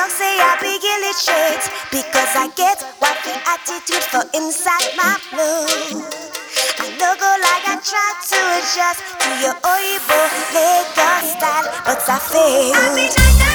talk say I be illiterate because I get wifey attitude for inside my blue. I no go like I try to adjust to your Oibo Lagos style, but I fail.